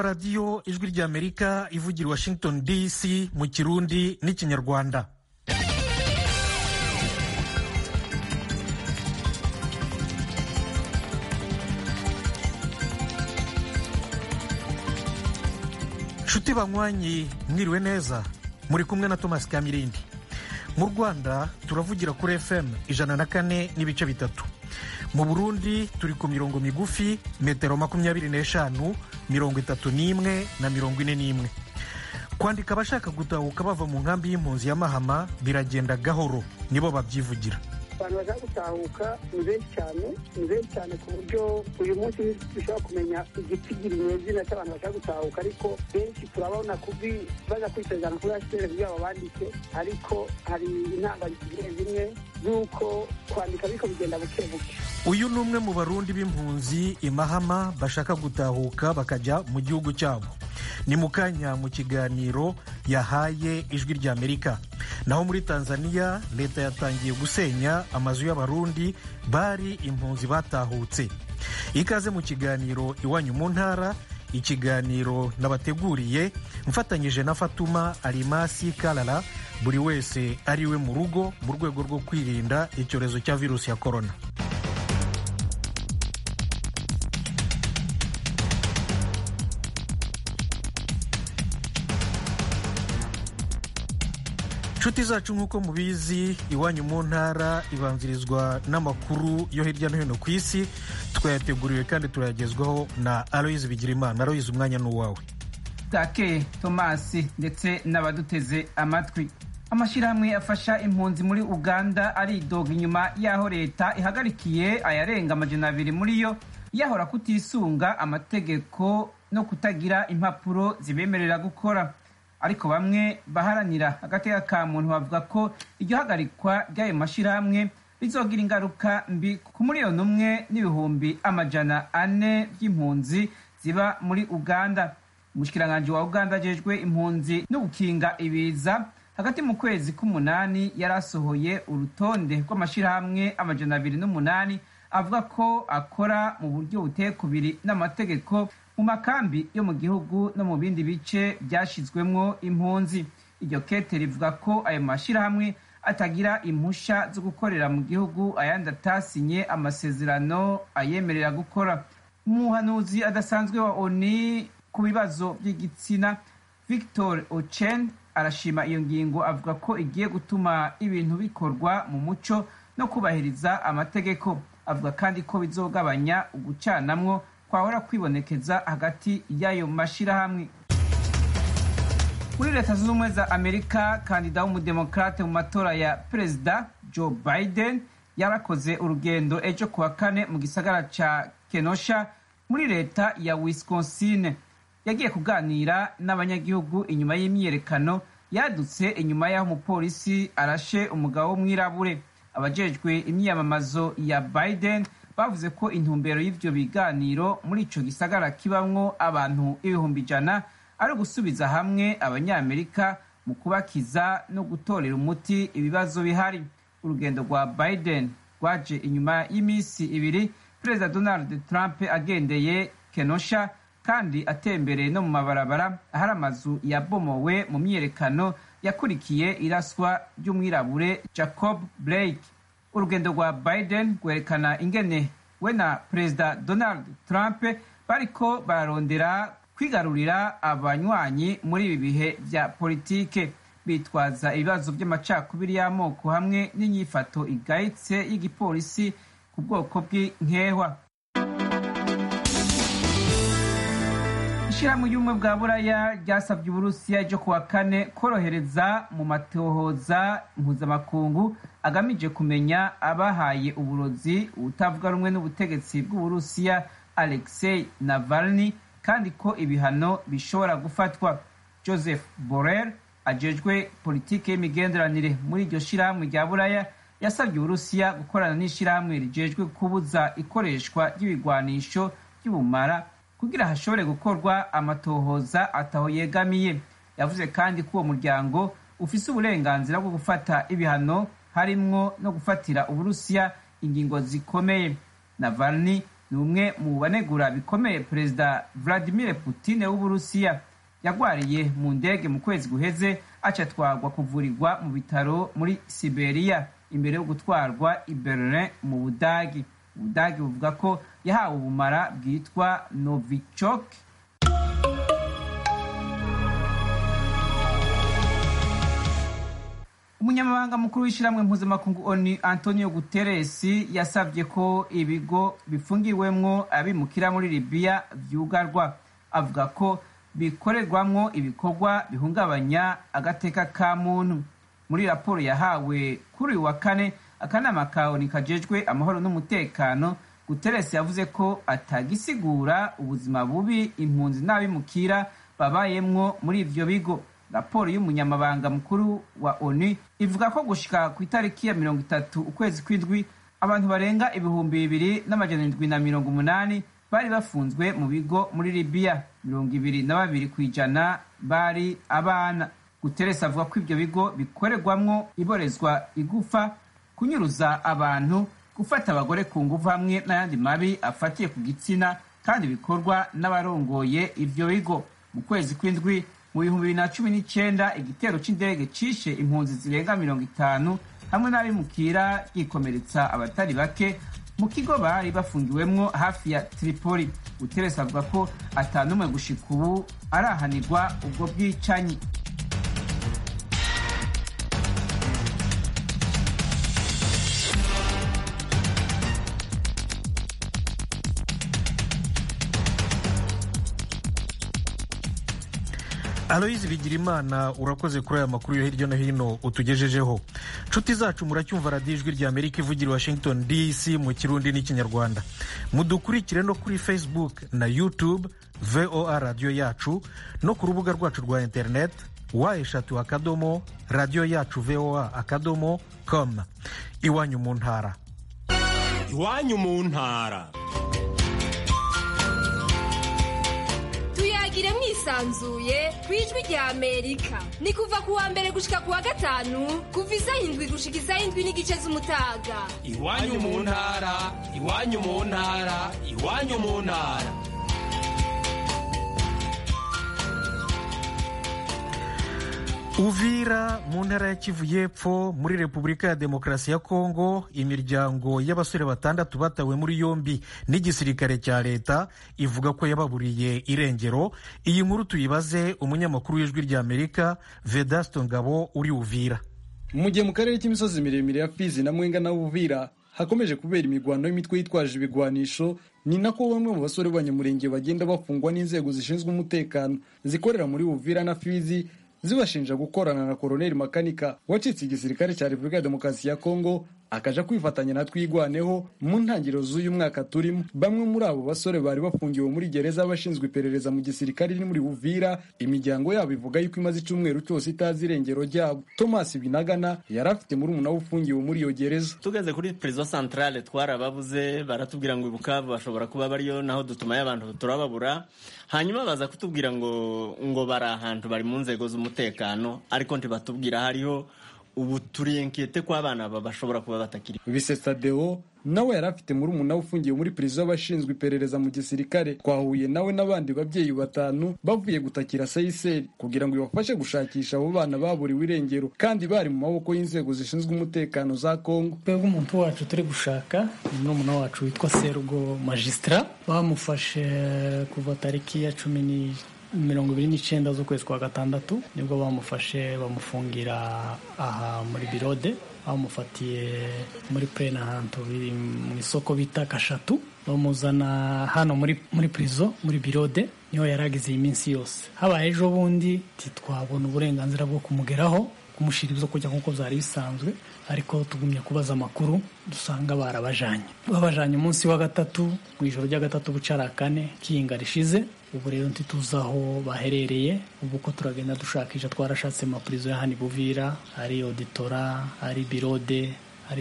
murumva radiyo ijwi ry'amerika ivugira i washington dc mu kirundi n'ikinyarwanda nshuti banywanyi mwiriwe neza muri kumwe na thomas kamirindi mu rwanda turavugira kuri fm ijana na kane n'ibice bitatu mu burundi turi ku mirongo migufi metero makumyabiri n'eshanu mirongo itatu n'imwe na mirongo ine n'imwe kwandika abashaka gutahuka bava mu nkambi y'impunzi ya mahama biragenda gahoro nibo babyivugira abantu bashaka gutahuka ni benshi cyane ni benshi cyane ku buryo uyu munsi dushobora kumenya igitigiri nyezina cy'abantu bashaka gutahuka ariko benshi turabona kubi baza kwisezerana kuri hcr kugira ngo bandike ariko hari intambara zimwe zimwe z'uko kwandika ariko bigenda buke buke uyu ni umwe mu barundi b'impunzi imahama bashaka gutahuka bakajya mu gihugu cyabo ni mu kanya mu kiganiro yahaye ijwi ry'amerika naho muri tanzania leta yatangiye gusenya amazu y'abarundi bari impunzi batahutse ikaze mu kiganiro iwanyu mu ntara ikiganiro nabateguriye mfatanyije na fatuma arimasi karara buri wese ari we mu rugo mu rwego rwo kwirinda icyorezo cya virusi ya korona inshuti zacu nk'uko mubizi iwanyu mu ntara ibanzirizwa n'amakuru yo hirya no hino ku isi twayateguriwe kandi turayagezwaho na aloyizi bigirimana aloyizi umwanya ni uwawe take tomasi ndetse n'abaduteze amatwi amashyirahamwe afasha impunzi muri uganda aridoga inyuma y'aho leta ihagarikiye ayarenga amajana abiri muri yo yahora kutisunga amategeko no kutagira impapuro zibemerera gukora ariko bamwe baharanira agateka ka muntu bavuga ko iryo hagarikwa ry'ayo mashyirahamwe rizogira ingaruka mbi ku miliyoni umwe n'ibihumbi amajana ane by'impunzi ziba muri uganda umushikiranganji wa uganda ajejwe impunzi no gukinga ibiza hagati mu kwezi k'umunani yari asohoye urutonde rw'amashyirahamwe amajana abiri n'umunani avuga ko akora mu buryo buteye kubiri n'amategeko mu makambi yo mu gihugu no mu bindi bice byashyizwemwo impunzi iryo kete rivuga ko ayo mashyirahamwe atagira impusha zo gukorera mu gihugu ayandi atasinye amasezerano ayemerera gukora umuhanuzi adasanzwe wa oni ku bibazo by'igitsina victor ochen arashima iyo ngingo avuga ko igiye gutuma ibintu bikorwa mu muco no kubahiriza amategeko avuga kandi ko bizogabanya ugucanamwo kwahora kwibonekeza hagati y'ayo mashyirahamwe muri leta zunze ubumwe za amerika kandida w'umudemokrate mu matora ya perezida joe biden yarakoze urugendo ejo kuwa kane mu gisagara ca kenosha muri leta ya wisconsin yagiye kuganira n'abanyagihugu inyuma y'imyiyerekano yadutse inyuma y'aho umupolisi arashe umugabo w'umwirabure abajejwe imyiyamamazo ya biden bavuze ko intumbero y'ivyo biganiro muri ico gisagara kibamwo abantu ibihumbi ijana ari ugusubiza hamwe abanyamerika mu kubakiza no gutorera umuti ibibazo bihari urugendo rwa biden rwaje inyuma y'iminsi ibiri perezida donald trump agendeye kenosha kandi atembereye no mu mabarabara ahari amazu yabomowe mu myiyerekano yakurikiye iraswa ry'umwirabure jacob blake urugendo rwa biden rwerekana ingene we na perezida donald trump bariko bararondera kwigarurira abanywanyi muri ibi bihe vya politike bitwaza ibibazo by'amacakubiri y'amoko hamwe n'inyifato igayitse y'igipolisi ku bwoko bw'inkehwa ishyirahamwe ry'ubumwe bwa buraya ryasabye uburusiya ejo kuwa kane korohereza mu matohoza mpuzamakungu agamije kumenya abahaye uburozi ubutavuga rumwe n'ubutegetsi bw'uburusiya alexei navalny kandi ko ibihano bishobora gufatwa joseph borrell ajejwe politiki y'imigenderanire muri iryo shyirahamwe rya buraya yasabye uburusiya gukorana n'ishyirahamwe rijejwe kubuza ikoreshwa ry'ibigwanisho by'ubumara kugira hashobore gukorwa amatohoza ataho yegamiye yavuze kandi ko uwo muryango ufise uburenganzira bwo gufata ibihano harimwo no gufatira uburusiya ingingo zikomeye navalny ni umwe mu banegura bikomeye perezida vladimir putin w'uburusiya yagwariye mu ndege mu kwezi guheze acatwarwa kuvurirwa mu bitaro muri siberiya imbere yo gutwarwa i berlin mu budagi ubudagi buvuga ko yahawe ubumara bwitwa novichok umunyamabanga mukuru w'ishyirahamwe mpuzamakungu oni antonio guterres yasabye ko ibigo bifungiwemwo abimukira muri libiya vyugarwa avuga ko bikorerwamwo ibikorwa bihungabanya agateka ka muntu muri raporo yahawe kuri uyu wa kane akanama ka oni kajejwe amahoro n'umutekano guterres yavuze ko atagisigura ubuzima bubi impunzi n'abimukira babayemwo muri ivyo bigo raporo y'umunyamabanga mukuru wa onu ivuga ko gushika ku itariki ya mirongo itatu ukwezi kw'indwi abantu barenga ibihumbi bibiri n'amajana indwi na mirongo umunani bari bafunzwe mu bigo muri libiya mirongo ibiri na babiri ku ijana bari abana guteresi avuga ko ibyo bigo bikorerwamwo iborezwa igufa kunyuruza abantu gufata abagore ku nguvu hamwe n'ayandi mabi afatiye ku gitsina kandi bikorwa n'abarongoye ivyo bigo mu kwezi kw'indwi mu bihumbi bibiri na cumi n'icyenda igitero c'indege cishe impunzi zirenga mirongo itanu hamwe n'abimukira ryikomeretsa abatari bake mu kigo bari bafungiwemwo hafi ya tripoli guteresi avuga ko atanumwe gushika ubu arahanirwa ubwo bwicanyi aloyizi bigirimana urakoze kuri aya makuru yo hirya no hino utugejejeho nshuti zacu muracyumva radiyo ijwi rya amerika ivugira i washington dc mu kirundi n'ikinyarwanda mudukurikire no kuri facebook na youtube voa radiyo yacu no ku rubuga rwacu rwa internet wa eshatu akadomo radiyo yacu voa akadomo com iwanyu mu ntara iwanyu mu ntara tuyagire mwisanzuye ku ijwi rya amerika ni kuva ku wa mbere gushika ku wa gatanu kuva isaha indwi gushika isaha indwi n'igice z'umutaga iwanyu mu ntara iwanyu mu ntara iwanyu mu ntara uvira mu ntara ya kivu y'epfo muri repubulika ya demokarasi ya kongo imiryango y'abasore batandatu batawe muri yombi n'igisirikare cya leta ivuga ko yababuriye irengero iyi nkuru tuyibaze umunyamakuru w'ijwi rya amerika vedasto ngabo uri uvira mu gihe mu karere k'imisozi miremire ya fizi na mwenga na uvira hakomeje kubera imigwano y'imitwe yitwaje ibigwanisho ni nako bamwe mu basore b'abanyamurenge bagenda bafungwa n'inzego zishinzwe umutekano zikorera muri uvira na fizi zibashinja gukorana na koroneli makanika wacitse igisirikare cya repubulika ya demokarasi ya kongo akaja kwifatanya na twigwaneho mu ntangiriro z'uyu mwaka turimo bamwe muri abo basore bari bafungiwe muri gereza bashinzwe iperereza mu gisirikare iri muri uvira imiryango yabo ivuga yuko imaze icyumweru cyose itazi irengero ryabo thomas binagana yari afite muri umunara ufungiwe muri iyo gereza tugeze kuri prison centrale twarababuze baratubwira ngo ibukavu bashobora kuba bariyo naho dutumayo abantu turababura hanyuma baza kutubwira ngo ngo bari ahantu bari mu nzego z'umutekano ariko ntibatubwira hariho ubu turiyenkete ko abana bashobora kuba batakiri bisetsa deo nawe yari afite muri umunara ufungiwe muri perezida y'abashinzwe iperereza mu gisirikare twahuye nawe n'abandi babyeyi batanu bavuye gutakira sayiseri kugira ngo ibafashe gushakisha abo bana baburiwe irengero kandi bari mu maboko y'inzego zishinzwe umutekano za kongo twebwe umuntu wacu turi gushaka ni murumuna wacu witwa serugo magisitara bamufashe kuva tariki ya cumi ni mirongo ibiri n'icyenda z'ukwezi kwa gatandatu nibwo bamufashe bamufungira aha muri birode bamufatiye muri purene ahantu mu isoko bita kashatu bamuzana hano muri muri purizo muri birode niho yari agize iyi minsi yose habaye ejo bundi ntitwabona uburenganzira bwo kumugeraho kumushyira ibyo kujya nk'uko byari bisanzwe ariko tugumye kubaza amakuru dusanga barabajanye babajanye umunsi wa gatatu mu ijoro rya gatatu bucara kane kiyinga rishize ubu rero ntituzi aho baherereye ubu ko turagenda dushakisha twarashatse amapurizo ya hani buvira ari auditora ari birode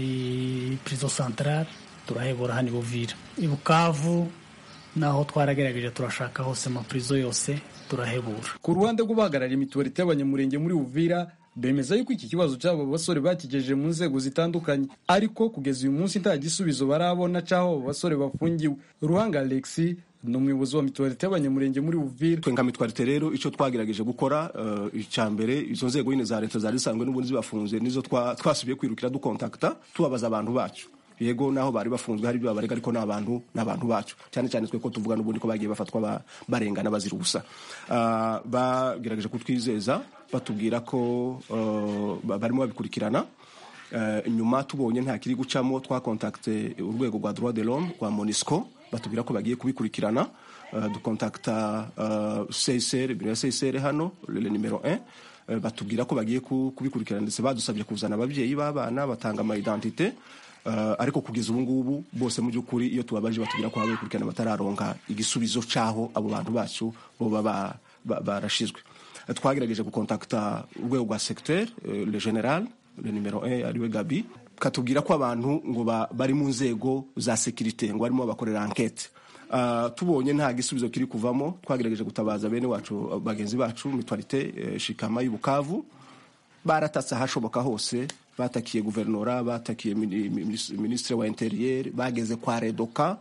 ari purizo santarare turahebura hani buvira i bukavu naho twaragerageje turashaka hose amapurizo yose turahebura ku ruhande rw'ubahagarariye imituwarite y'abanyamurenge muri uvira bemeza yuko iki kibazo cy'abo basore bakigejeje mu nzego zitandukanye ariko kugeza uyu munsi nta gisubizo barabona cy'aho abo basore bafungiwe ruhanga alexi ni umuyobozi wa mituwarite y'abanyamurenge muri uvira twe nka mitwarite rero icyo twagerageje gukora icya mbere izo nzego nyine za leta zari zisanzwe n'ubundi zibafunze nizo twasubiye kwirukira dukontakita tubabaza abantu bacu yego naho bari bafunzwe hari ibyo babarega ariko n'abantu n'abantu bacu cyane cyane twe ko tuvuga n'ubundi ko bagiye bafatwa barengana bazira ubusa bagerageje kutwizeza batubwira ko barimo babikurikirana nyuma tubonye nta kiri gucamo twakontakite urwego rwa droit de l'homme rwa monisco batubwira ko bagiye kubikurikirana dukontakita csr biro ya csr hano le numero 1 batubwira ko bagiye kubikurikirana ndetse badusabye kuzana ababyeyi b'abana batanga amayidentite ariko kugeza ubu ngubu bose mu by'ukuri iyo tubabaje batubwira ko baba bakurikirana batararonka igisubizo cy'aho abo bantu bacu boba barashizwe twagerageje gukontakita urwego rwa secteur le general le numero 1 ariwe gabi katubwira ko abantu ngo bari mu nzego za sekirite ngo barimo bakorera ankete tubonye nta gisubizo kiri kuvamo twagerageje gutabaza bene wacu bagenzi bacu mitwarite shikama y'ubukavu baratatse ahashoboka hose batakiye guverinora batakiye minisitiri wa interieur bageze kwa redoka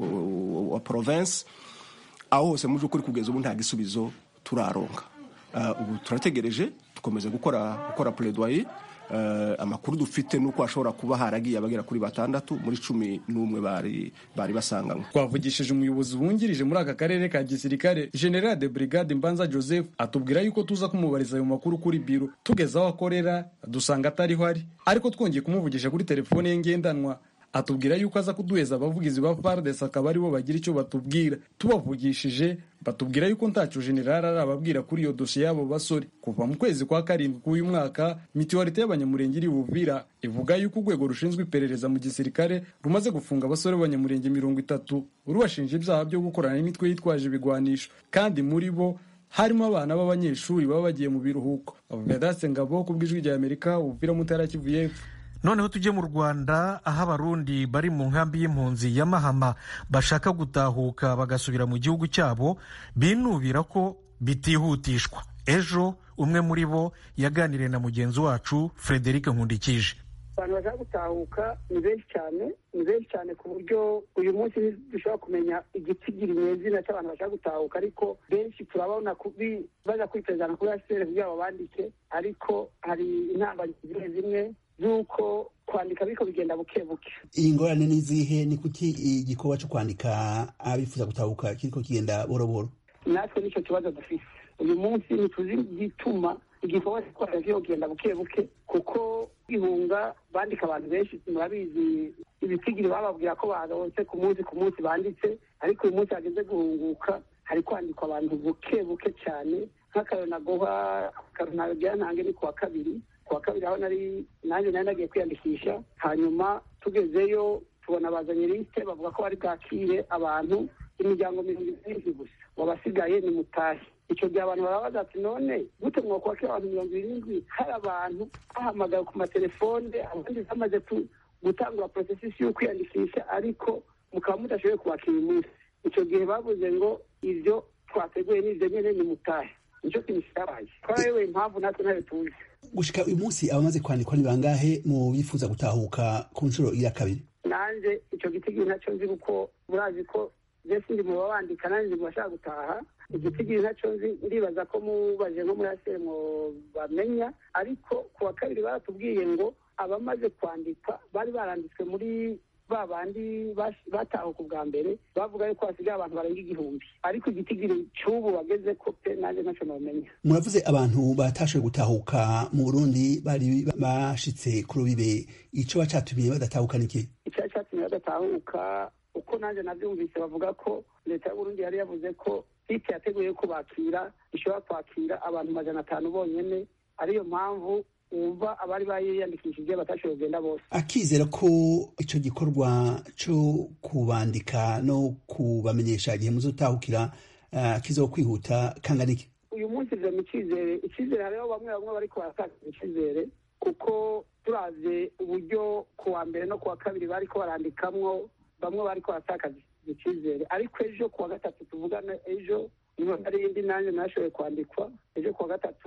wa province aho hose mu by'ukuri kugeza ubu nta gisubizo turaronka ubu turategereje dukomeze gukora gukora plaidoyer amakuru dufite nuko hashobora kuba haragiye abagera kuri batandatu muri cumi n'umwe bari bari basanganywe twavugishije umuyobozi wungirije muri aka karere ka gisirikare general de brigade mbanza joseph atubwira yuko tuza kumubariza ayo makuru kuri biro tugeze aho akorera dusanga atariho ari ariko twongeye kumuvugisha kuri telefone ye ngendanwa atubwira yuko aza kuduheza abavugizi ba fardes akaba aribo bagira icyo batubwira tubavugishije batubwira yuko ntacyo generali arababwira kuri iyo dosiye y'abo basore kuva mu kwezi kwa karindwi k'uyu mwaka mituwarite y'abanyamurenge iri buvira ivuga yuko urwego rushinzwe iperereza mu gisirikare rumaze gufunga abasore b'abanyamurenge mirongo itatu rubashinja ibyaha byo gukorana n'imitwe yitwaje ibigwanisho kandi muri bo harimo abana b'abanyeshuri baba bagiye mu biruhuko vedaste ngabo ku bw'ijwi rya amerika ubuvira mutara kivu y'epfo noneho tujye mu rwanda aho abarundi bari mu nkambi y'impunzi ya mahama bashaka gutahuka bagasubira mu gihugu cyabo binubira ko bitihutishwa ejo umwe muri bo yaganiriye na mugenzi wacu frederic nkundikije abantu bashaka gutahuka ni benshi cyane ni benshi cyane ku buryo uyu munsi dushobora kumenya igitsigiri nyezina cy'abantu bashaka gutahuka ariko benshi turabona baza kwitezana kuri asiteri kugira ngo bandike ariko hari intambwe zimwe zimwe z'uko kwandika ariko bigenda buke buke iyi ngorane ni izihe ni kuki igikorwa cyo kwandika abifuza gutahuka kiriko kigenda boroboro natwe nicyo kibazo dufise uyu munsi ntituzi igituma igikorwa cyo kwandika kiriko kigenda buke buke kuko kwihunga bandika abantu benshi murabizi ibitigiri bababwira ko baronse ku munsi ku munsi banditse ariko uyu munsi hageze guhunguka hari kwandikwa abantu buke buke cyane nk'akarero nagoha akarero nagira ntange ni kuwa kabiri kuwa kabiri aho nari nanjye nari nagiye kwiyandikisha hanyuma tugezeyo tubona bazanye lisite bavuga ko bari bwakire abantu imiryango mirongo irindwi gusa wabasigaye ni mutahe icyo gihe abantu barabaza ati none gute mwakwakira abantu mirongo irindwi hari abantu bahamagaye ku matelefone abandi bamaze gutangura porosesisi yo kwiyandikisha ariko mukaba mudashoboye kubakira uyu munsi icyo gihe bavuze ngo ibyo twateguye n'ibyo nyine ni mutahe nicyo kintu kitabaye twarayoboye impamvu natwe ntayo tuzi gushika uyu munsi abamaze kwandikwa ni bangahe mu bifuza gutahuka ku nshuro iya kabiri nanjye icyo gitigiri nacyo nzi kuko murazi ko mbese ndi mu babandika nanjye ndi mu bashaka gutaha igitigiri nacyo nzi ndibaza ko mubaje nko muri asemo bamenya ariko ku wa kabiri baratubwiye ngo abamaze kwandikwa bari baranditswe muri ba bandi batahuka ubwa mbere bavuga yuko hasigaye abantu barenga igihumbi ariko igitigiri cy'ubu bageze ko pe nanjye ntacyo nabamenya muravuze abantu batashoboye gutahuka mu burundi bari bashitse ku rubibe icyo bacatumiye badatahuka niki icyo cyatumye badatahuka uko nanjye nabyumvise bavuga ko leta y'uburundi yari yavuze ko site yateguye ko bakira ishobora kwakira abantu majana atanu bonyine ariyo mpamvu wumva abari bayiyandikishije batashoboye kugenda bose akizera ko icyo gikorwa cyo kubandika no kubamenyesha igihe muzotahukira kizo kwihuta kangana iki uyu munsi mu icyizere icyizere hariho bamwe bamwe bari kubatakaza icyizere kuko turavye uburyo ku wa mbere no ku wa kabiri bariko barandikamwo bamwe bariko baratakaza icyizere ariko ejo ku wa gatatu tuvugana ejo niho hari indi nanjye nashoboye kwandikwa ejo ku wa gatatu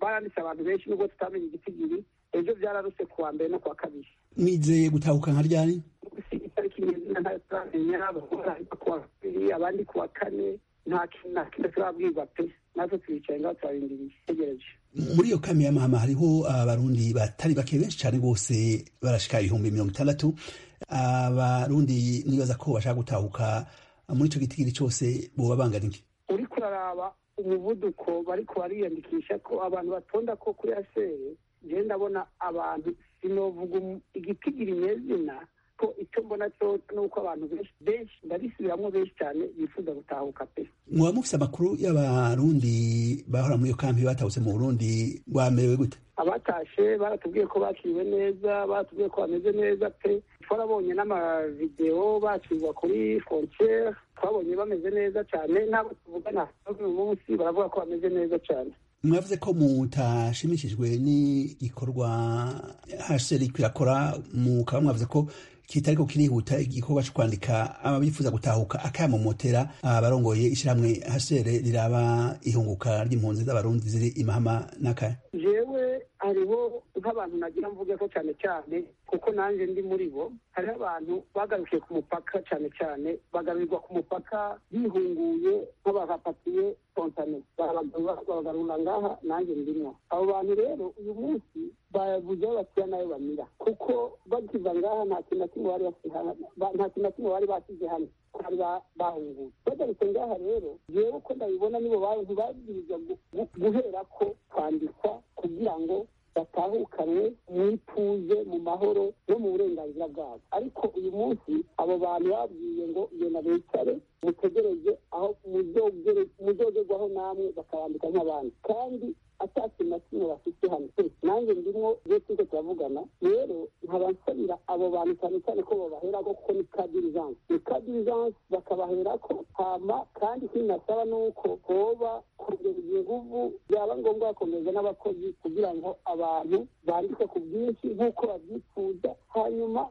baranditse abantu benshi nubwo tutamenya igitigiri ejo byararuse ku wa mbere no ku wa kabiri mwizeye gutahuka nka ryari itariki nyezina ntayo turamenya abakora ku wa kabiri abandi ku wa kane nta kintu na kimwe turabwirwa pe natwe twicaye ngaho turarindiriye tegereje muri iyo kami ya mahama hariho abarundi batari bake benshi cyane bose barashika ibihumbi mirongo itandatu abarundi nibaza ko bashaka gutahuka muri icyo gitigiri cyose boba bangana iki uriko uraraba umuvuduko bariko bariyandikisha ko abantu batonda ko kuri asere jewe ndabona abantu sinovuga igitigiri nyezina ko icyo mbona cyo ni uko abantu benshi benshi ndabisubiramwo benshi cyane bifuza gutahuka pe mwaba mufise amakuru y'abarundi bahora muri iyo kampi batahutse mu burundi bamerewe gute abatashe baratubwiye ko bakiriwe neza baratubwiye ko bameze neza pe twarabonye n'amavideo bakirwa kuri frontiere twabonye bameze neza cyane n'abo tuvugana uyu munsi baravuga ko bameze neza cyane mwavuze ko mutashimishijwe n'igikorwa hasheri kirakora mukaba mwavuze ko kitariko kirihuta igikorwa cyo kwandika ababifuza gutahuka akamomotera abarongoye ishyirahamwe hasere riraba ihunguka ry'impunzi z'abarundi ziri imahama n'akaya jewe hariho nk'abantu nagira mvuge ko cyane cyane kuko nanjye ndi muri bo hariho abantu bagarukiye ku mupaka cyane cyane bagarurirwa ku mupaka bihunguye nk'abahapatiye spontane babagarura ngaha nanjye ndimwo abo bantu rero uyu munsi babuze aho bashyira nayo bamira kuko bakiva ngaha nta kintu na kimwe bari nta kintu na kimwe bari basize hano bari bahunguye bagarutse ngaha rero jewe uko ndabibona nibo bantu babwirizwa guhera ko kwandikwa kugira ngo batahukanwe mu ituze mu mahoro no mu burenganzira bwabo ariko uyu munsi abo bantu babwiye ngo genda bicare mutegereze aho muzogerwaho namwe bakabandika nk'abandi kandi ata kintu na kimwe bafite hano nanjye ndimwo iyo turiko turavugana rero nkaba nsabira abo bantu cyane cyane ko babaherako kuko ni ka dirijanse ni ka dirijanse bakabaherako hama kandi ikindi nasaba ni uko hoba kongereza inguvu byaba ngombwa bakongereza n'abakozi kugira ngo abantu bandike ku bwinshi nk'uko babyifuza hanyuma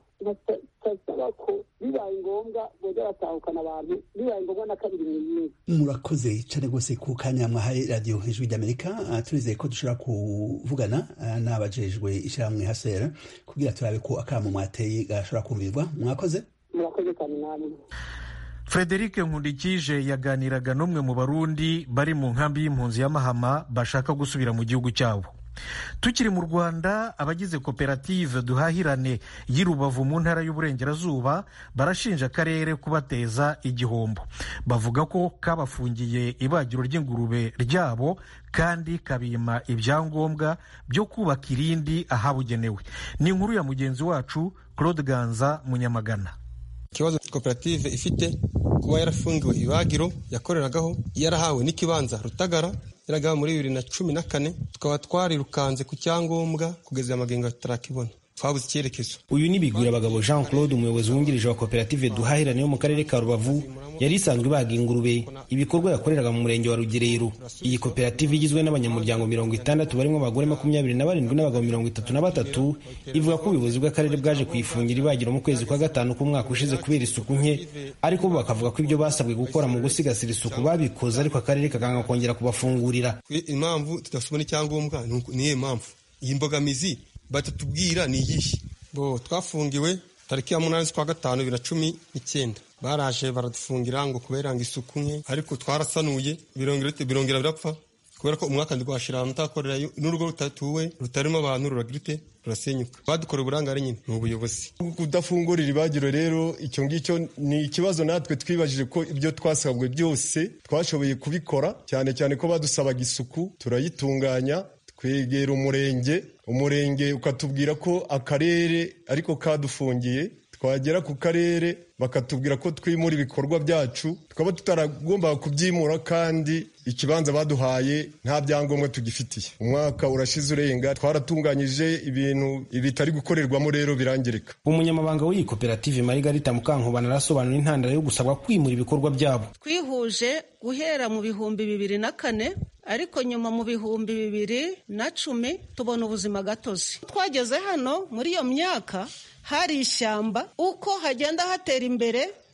basaba ko bibaye ngombwa boza batahukana abantu bibaye ngombwa na kabiri mu yindi murakoze cyane rwose ku kanya mwahaye radiyo ijwi ry'amerika turizeye ko dushobora kuvugana n'abajejwe ishyirahamwe hasera kugira turabe ko akamo mwateye gashobora kumvirwa mwakoze murakoze cyane namwe frederic nkundikije yaganiraga n'umwe mu barundi bari mu nkambi y'impunzi ya mahama bashaka gusubira mu gihugu cyabo tukiri mu rwanda abagize koperative duhahirane y'i rubavu mu ntara y'uburengerazuba barashinja akarere kubateza igihombo bavuga ko kabafungiye ibagiro ry'ingurube ryabo kandi kabima ibyangombwa byo kubaka irindi ahabugenewe ni inkuru ya mugenzi wacu claude ganza munyamagana ikibazo koperative ifite kuba yarafungiwe ibagiro yakoreragaho yarahawe n'ikibanza rutagara yaragaho muri bibiri na cumi na kane tukaba twarirukanze ku cyangombwa kugeza amagengo tutarakibona twabuze icyerekezo uyu ni bigwirabagabo jean claude umuyobozi wungirije wa koperative duhahirane yo mu karere ka rubavu yari isanzwe ibaga ingurube ibikorwa yakoreraga mu murenge wa rugerero iyi koperative igizwe n'abanyamuryango mirongo itandatu barimo abagore makumyabiri na barindwi n'abagabo mirongo itatu na batatu ivuga ko ubuyobozi bw'akarere bwaje kuyifungira ibagiro mu kwezi kwa gatanu k'umwaka ushize kubera isuku nke ariko bo bakavuga ko ibyo basabwe gukora mu gusigasira isuku babikoze ariko akarere kakanga kongera kubafungurira impamvu tudasubona icyangombwa niyo mpamvu iyi mbogamizi batatubwira ni iyihe bo twafungiwe tariki ya munani z'ukwa gatanu bibiri na cumi n'icyenda baraje baradufungira ngo kubera ngo isuku nke ariko twarasanuye birongera birapfa kubera ko umwaka ntirwashira mutakorera n'urugo rutatuwe rutarimo abantu ruragirite rurasenyuka badukora uburangare nyine ni ubuyobozi kudafungurira ibagiro rero icyo ngicyo ni ikibazo natwe twibajije ko ibyo twasabwe byose twashoboye kubikora cyane cyane ko badusabaga isuku turayitunganya twegera umurenge umurenge ukatubwira ko akarere ariko kadufungiye twagera ku karere bakatubwira ko twimura ibikorwa byacu tukaba tutaragombaga kubyimura kandi ikibanza baduhaye nta byangombwa tugifitiye umwaka urashize urenga twaratunganyije ibintu bitari gukorerwamo rero birangirika umunyamabanga w'iyi koperative marigarita mukankubana arasobanura intandaro yo gusabwa kwimura ibikorwa byabo twihuje guhera mu bihumbi bibiri na kane ariko nyuma mu bihumbi bibiri na cumi tubona ubuzima gatozi twageze hano muri iyo myaka hari ishyamba uko hagenda hatera imbere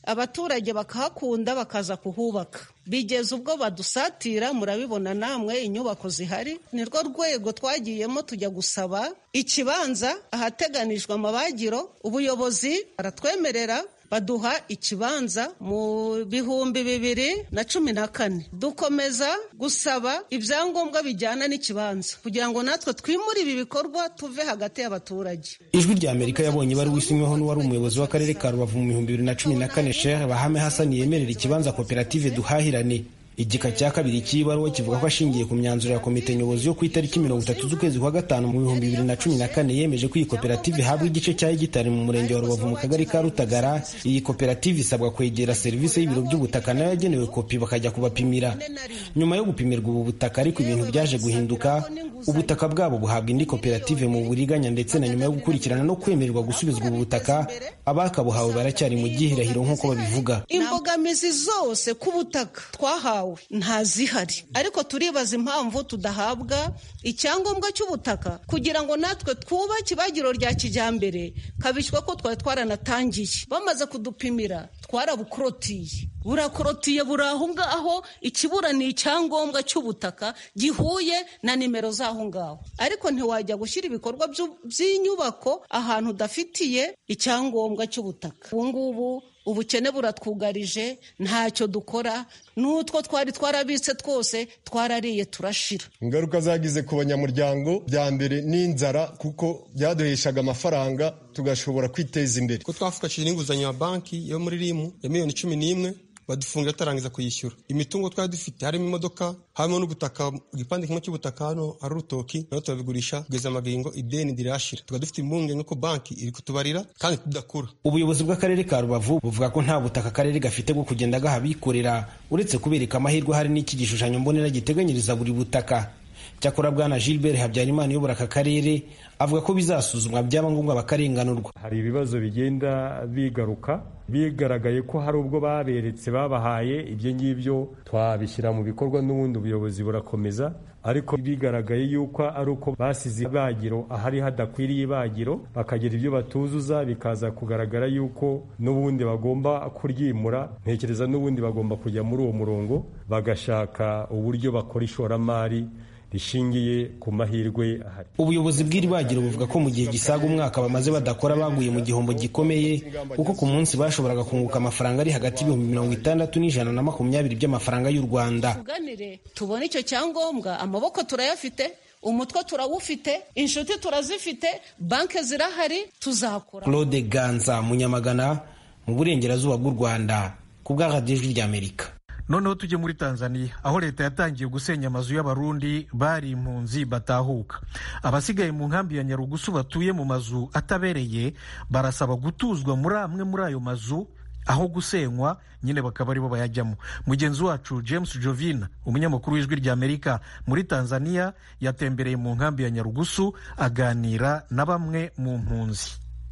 abaturage bakahakunda bakaza kuhubaka bigeze ubwo badusatira murabibona namwe inyubako zihari ni rwo rwego twagiyemo tujya gusaba ikibanza ahateganijwe amabagiro ubuyobozi baratwemerera baduha ikibanza mu bihumbi bibiri na cumi na kane dukomeza gusaba ibyangombwa bijyana n'ikibanza kugira ngo natwe twimure ibi bikorwa tuve hagati y'abaturage ijwi rya amerika yabonye ibaruwa isinyweho n'uwari umuyobozi w'akarere ka rubavu mu bihumbi bibiri na cumi na kane shehe bahame hasani yemerera ikibanza koperative duhahirane igika cya kabiri cy'ibaruwa kivuga ko ashingiye ku myanzuro ya komite nyobozi yo ku itariki mirongo itatu z'ukwezi kwa gatanu mu bihumbi bibiri na cumi na kane yemeje ko iyi koperative ihabwa igice cya hegitari mu murenge wa rubavu mu kagari ka rutagara iyi koperative isabwa kwegera serivisi y'ibiro by'ubutaka nayo yagenewe kopi bakajya kubapimira nyuma yo gupimirwa ubu butaka ariko ibintu byaje guhinduka ubutaka bwabo buhabwa indi koperative mu buriganya ndetse na nyuma yo gukurikirana no kwemererwa gusubizwa ubu butaka abakabuhawe baracyari mu gihirahiro nk'uko babivuga imbogamizi zose ku butaka twahawe ntazihari ariko turibaza impamvu tudahabwa icyangombwa cy'ubutaka kugira ngo natwe twubake ibagiro rya kijyambere kabishywa ko twari twaranatangiye bamaze kudupimira twarabukorotiriye burakorotiye buri aho ngaho ikibura ni icyangombwa cy'ubutaka gihuye na nimero z'aho ngaho ariko ntiwajya gushyira ibikorwa by'inyubako ahantu udafitiye icyangombwa cy'ubutaka ubu ngubu ubukene buratwugarije ntacyo dukora n'utwo twari twarabitse twose twarariye turashira ingaruka zagize ku banyamuryango bya mbere n'inzara kuko byaduheshaga amafaranga tugashobora kwiteza imbere ko twafashije n'inguzanyo ya banki yo muri rimu ya miliyoni cumi n'imwe badufungira tutarangiza kuyishyura imitungo twari dufite harimo imodoka harimo n'ubutaka igipande kimwe cy'ubutaka hano ari urutoki nayo turabigurisha kugeza amagingo ideni ndirashira tukaba dufite impungenge ko banki iri kutubarira kandi tudakura ubuyobozi bw'akarere ka rubavu buvuga ko nta butaka akarere gafite bwo kugenda gaha abikorera uretse kubereka amahirwe hari n'iki gishushanyo mbonera giteganyiriza buri butaka cyakora bwana gilbert habyarimana uyobora aka karere avuga ko bizasuzumwa byaba ngombwa bakarenganurwa hari ibibazo bigenda bigaruka bigaragaye ko hari ubwo baberetse babahaye ibyo ngibyo twabishyira mu bikorwa n'ubundi ubuyobozi burakomeza ariko bigaragaye yuko ari uko basize ibagiro ahari hadakwiriye ibagiro bakagira ibyo batuzuza bikaza kugaragara yuko n'ubundi bagomba kuryimura ntekereza n'ubundi bagomba kujya muri uwo murongo bagashaka uburyo bakora ishoramari rishingiye ku mahirwe ahari ubuyobozi bw'iri bagiro buvuga ko mu gihe gisaga umwaka bamaze badakora baguye mu gihombo gikomeye kuko ku munsi bashoboraga kunguka amafaranga ari hagati y'ibihumbi mirongo itandatu n'ijana na makumyabiri by'amafaranga y'u rwanda tuganire tubone icyo cyangombwa amaboko turayafite umutwe turawufite inshuti turazifite banki zirahari tuzakora claude ganza munyamagana mu burengerazuba bw'u rwanda ku bw'aradiyo ijwi ry'amerika noneho tujye muri tanzania aho leta yatangiye gusenya amazu y'abarundi bari impunzi batahuka abasigaye mu nkambi ya nyarugusu batuye mu mazu atabereye barasaba gutuzwa muri amwe muri ayo mazu aho gusenywa nyine bakaba aribo bayajyamo mugenzi wacu james jovina umunyamakuru w'ijwi ry'amerika muri tanzania yatembereye mu nkambi ya nyarugusu aganira na bamwe mu mpunzi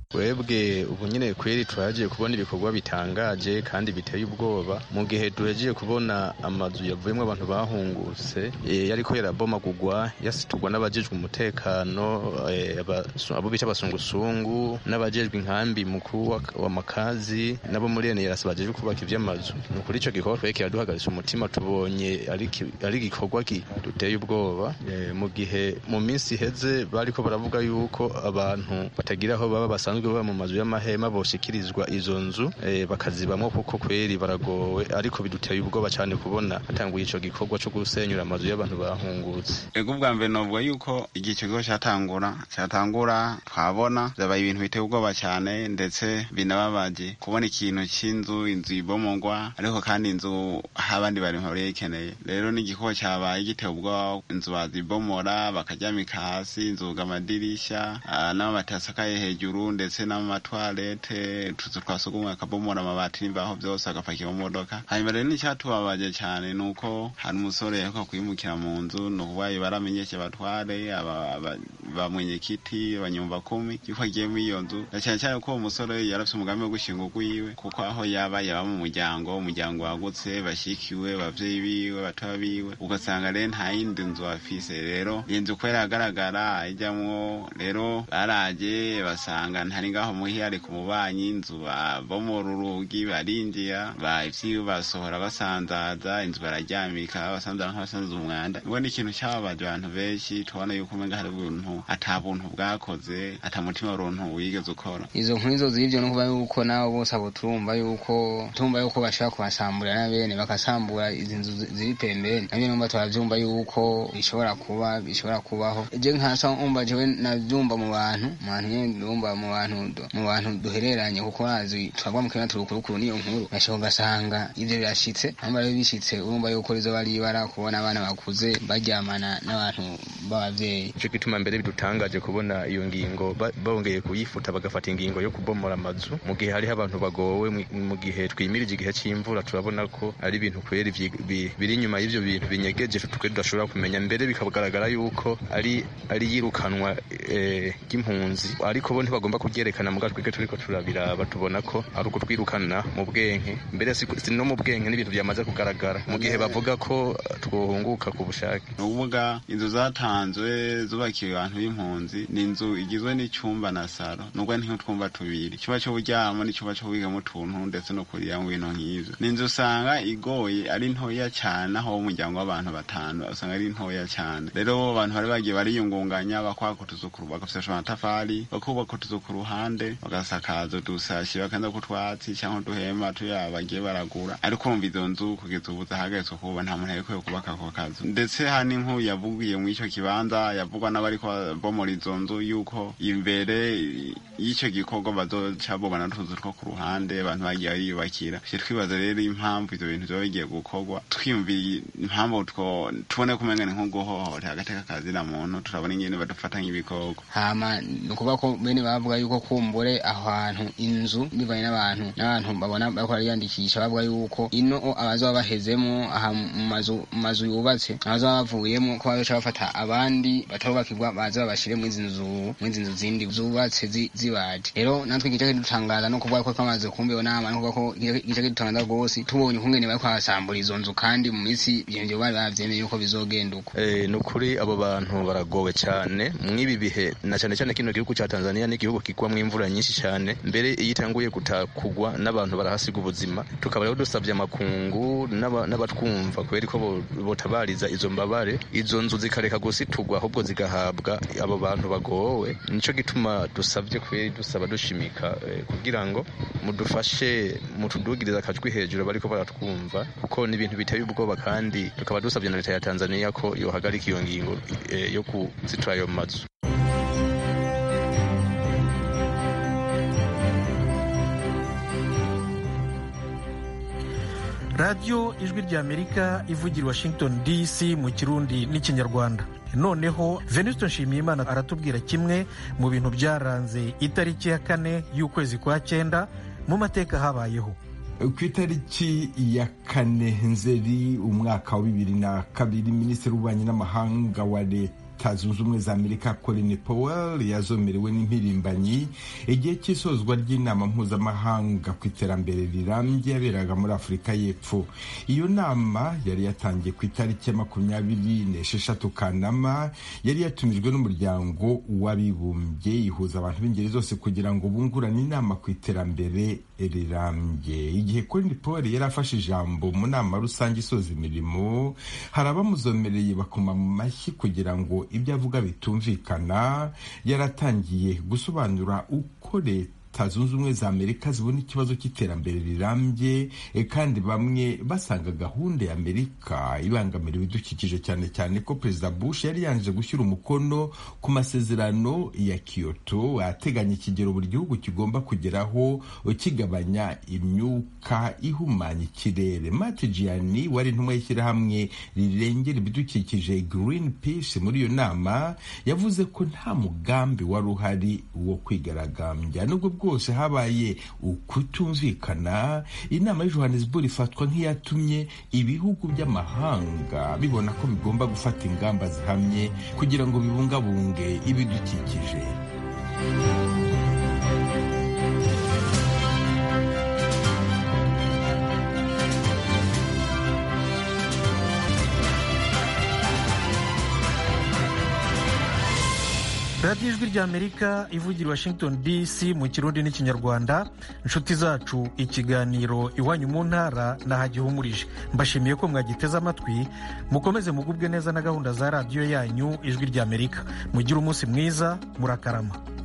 twebwe ubu nyine kweri twagiye kubona ibikorwa bitangaje kandi biteye ubwoba mu gihe duhegiye kubona amazu yavuyemo abantu bahungutse yariko yarabomagurwa yasiturwa n'abajejwe umutekano abo bita abasungusungu n'abajejwe inkambi mukuru wa makazi nabo muri eneyarasi bajejwe kubaka ivy'amazu ni ukuri ico gikorwa twari kiraduhagaritse umutima tubonye ari igikorwa duteye ubwoba mu gihe mu minsi iheze bariko baravuga yuko abantu batagira aho baba basanzwe baba mu mazu y'amahema boshikirizwa izo nzu bakazibamo kuko kweri baragowe ariko biduteye ubwoba cyane kubona hatanguye ico gikorwa cyo gusenyura amazu y'abantu bahungutse ego ubwa mbere novuga yuko igihe icyo gikorwa cyatangura cyatangura twabona byabaye ibintu biteye ubwoba cyane ndetse binababaje kubona ikintu cy'inzu inzu ibomogwa ariko kandi inzu aho abandi bari bayikeneye rero n'igikorwa cyabaye giteye ubwoba inzu bazibomora bakaryamika hasi inzuga amadirisha n'amabati asakaye hejuru ndetse n'amatwarete utuzu twa sugumwe akabomora amabati n'imbaho byose agapakira mu modoka hanyuma rero n'icyatubabaje cyane ni uko hari umusore yaheruka kwimukira mu nzu ni ukuvuga baramenyeshe batware ba mwenyekiti abanyumva kumi yuko agiye muri iyo nzu na cyane cyane ko uwo musore yarafite umugambi wo gushinga urwiwe kuko aho yaba yaba mu muryango umuryango wagutse bashyikiwe ababyeyi biwe batoya biwe ugasanga rero nta yindi nzu afise rero iyi nzu kubera agaragara ijyamwo rero baraje basanga nta ntari ngaho muhiyari ku mubanyi inzu babomora urugi barinjira ivyiwe basohora basanzaza inzu bararyamika basanzaza nk'abasanza umwanda ubwo ni ikintu cyababaje abantu benshi tubona yuko umenga hari ubuntu ata buntu bwakoze ata mutima w'uruntu wigeze ukora izo nkuru izo z'ivyo no kuba yuko nabo bose abo turumva yuko turumva yuko bashaka kubasambura na bene bakasambura izi nzu ziri pembeni navyo numva turavyumva yuko bishobora kuba bishobora kubaho je nkasa umva jewe navyumva mu bantu mu bantu nyene ndumva mu bantu mu bantu duhereranye kuko nazi twagwa mu kenya turukurukuru niyo nkuru gashobora ugasanga ivyo birashitse hamba rero bishitse urumva yuko rizoba ari ibara kubona abana bakuze baryamana n'abantu b'abavyeyi ico gituma mbere bidutangaje kubona iyo ngingo bongeye kuyifuta bagafata ingingo yo kubomora amazu mu gihe hariho abantu bagowe mu gihe twimirije igihe c'imvura turabona ko ari ibintu kweri biri inyuma y'ivyo bintu binyegeje twe tudashobora kumenya mbere bikagaragara yuko ari ari yirukanwa ry'impunzi ariko bo ntibagomba kubyerekana muga twebwe turiko turabiraba tubona ko ari ukutwirukana mu bwenke mbere si no mu bwenke n'ibintu byamaze kugaragara mu gihe bavuga ko twohunguka ku bushake ni ukuvuga inzu zatanzwe zubakiwe abantu b'impunzi ni inzu igizwe n'icyumba na saro nubwo ni nk'utwumba tubiri icyumba cyo kuryama n'icyumba cyo kwigamo utuntu ndetse no kuriramo ibintu nk'ivyo ni inzu usanga igoye ari ntoya cyane aho umuryango w'abantu batanu usanga ari ntoya cyane rero abantu bari bagiye bariyungunganya bakwaka utuzu bagafasha amatafari bakubaka utuzu ku ruhande bagasakaza udusashi bakanza kutwatsi cyangwa uduhema tuya bagiye baragura ariko urumva izo nzu kugeza ubu zahagaritswe kuba nta muntu yarekuye kubaka ako kazu ndetse hani nk'uyu yavugiye muri icyo kibanza yavugwa n'abariko bomora izo nzu yuko imbere y'icyo gikorwa bazoca bobana n'utuzu two ku ruhande abantu bagiye bariyubakira twibaza rero impamvu ivyo bintu vyoba bigiye gukorwa twiyumviye impamvu tubone kumenya ni nko guhohotera agateka kazina muntu turabona ingene badufata nk'ibikoko hama ni ukuvuga ko bene bavuga yuko kumbure aho hantu inzu bivanye n'abantu n'abantu babona bariko bariyandikisha bavuga yuko ino abazoba bahezemo aha mu mazu mu mazu yubatse abazoba bavuyemo ko bazoca bafata abandi batarubakirwa baze babashire muri izi nzu muri izi nzu zindi zubatse zibaje rero natwe igice kidutangaza no kuvuga ko twamaze kumva iyo nama no kuvuga ko igice kidutangaza rwose tubonye ukungene bariko barasambura izo nzu kandi mu minsi ivyo bari bavyemeye yuko bizogenda uko ni ukuri abo bantu baragowe cyane mw'ibi bihe na cyane cyane kino gihugu cya tanzania ni igihugu kigwamo imvura nyinshi cyane mbere iyo itanguye kugwa n'abantu barahasiga ubuzima tukaba rero dusabye amakungu n'abatwumva kubera ko botabariza izo mbabare izo nzu zikareka gusitugwa ahubwo zigahabwa abo bantu bagowe nico gituma dusabye kubera dusaba dushimika kugira ngo mudufashe mutudugiriza akajwi hejuru bariko baratwumva kuko ni ibintu biteye ubwoba kandi tukaba dusabye na leta ya tanzania ko yohagarika iyo ngingo yo kuzitura ayo mazu radiyo ijwi ry'amerika ivugira washington dc mu kirundi n'ikinyarwanda noneho venuste nshimiyimana aratubwira kimwe mu bintu byaranze itariki ya kane y'ukwezi kwa cyenda mu mateka habayeho ku itariki ya kane nzeri umwaka wa bibiri na kabiri minisitiri w'ububanyi n'amahanga wa leta leta zunze ubumwe za amerika colin powell yazomerewe n'impirimbanyi igihe cy'isozwa ry'inama mpuzamahanga ku iterambere rirambye yaberaga muri afurika y'epfo iyo nama yari yatangiye ku itariki ya makumyabiri n'esheshatu kanama yari yatumijwe n'umuryango w'abibumbye ihuza abantu b'ingeri zose kugira ngo bungurane inama ku iterambere rirambye igihe colin powell yari afashe ijambo mu nama rusange isoza imirimo hari abamuzomereye bakoma mu mashyi kugira ngo ibyo avuga bitumvikana yaratangiye gusobanura uko leta zunze ubumwe za amerika zibona ikibazo cy'iterambere rirambye kandi bamwe basanga gahunda ya amerika ibangamira ibidukikije cyane cyane ko perezida bush yari yanje gushyira umukono ku masezerano ya kyoto ateganya ikigero buri gihugu kigomba kugeraho kigabanya imyuka ihumanya ikirere mati gianni wari intumwa y'ishyirahamwe rirengera ibidukikije green peace muri iyo nama yavuze ko nta mugambi wari uhari wo kwigaragambya nubwo bwose habaye ukutumvikana inama ya johannesburg ifatwa nk'iyatumye ibihugu by'amahanga bibona ko bigomba gufata ingamba zihamye kugira ngo bibungabunge ibidukikije radiyo ijwi ry'amerika ivugira washington dc mu kirundi n'ikinyarwanda inshuti zacu ikiganiro iwanyu mu ntara nahagihumurije mbashimiye ko mwagiteze amatwi mukomeze mugubwe neza na gahunda za radiyo yanyu ijwi ry'amerika mugire umunsi mwiza murakarama